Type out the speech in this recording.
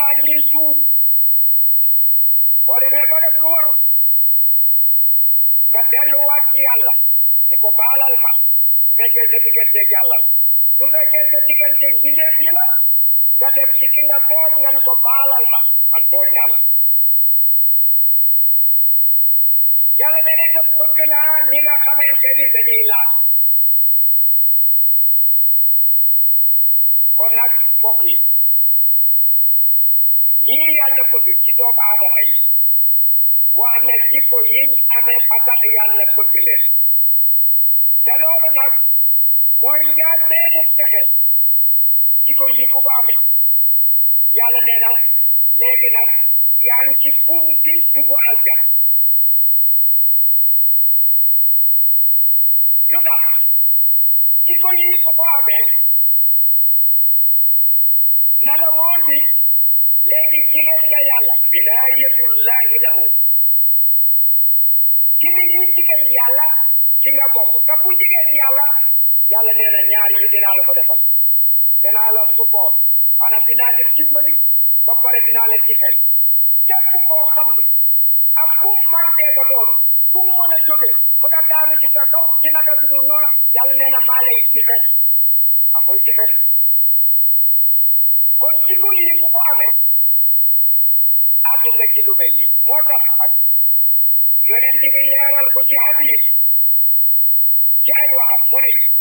naa ñuy tuub boo demee ba def lu warul nga delluwaat ci yàlla ni ko baalal ma su fekkee sa digganteeg yàlla la su fekkee sa digganteeg bindéef yi la nga dem ci ki nga tooñ nga ni ko baalal ma man tooñ naa la yàlla dana itam bëgg naa ñi nga xamante ni dañuy laaj kon nag mbokk yi ñii yàlla bëgg ci doomu aadama yi wax ne jikko yiñ amee ba tax yàlla bëgg leen te loolu nag mooy njaal beenu texe jikko yi ku ko amee yàlla nee na léegi nag yaa ngi ci bunti dugg aljana lu tax jikko yi ku ko amee na la wóor ni léegi jigéen nga yàlla wilaayatullahi lahu ci ni ñi jigéen yàlla ci nga bokk te ku jigéen yàlla yàlla nee na ñaar yi dinaa la ko defal dinaa la support maanaam dinaa la dimbali ba pare dinaa la ci xel képp koo xam ni ak kum mantee ko doon kum mën a jóge ba nga daanu ci sa kaw ci naka su dul noonu yàlla nee na maa lay ci xel a koy ci xel kon jikko yi ku ko amee àgg nga ci lu mel nii moo tax ak yonent bi leeral ko ci hadis ci ay waxam mu ne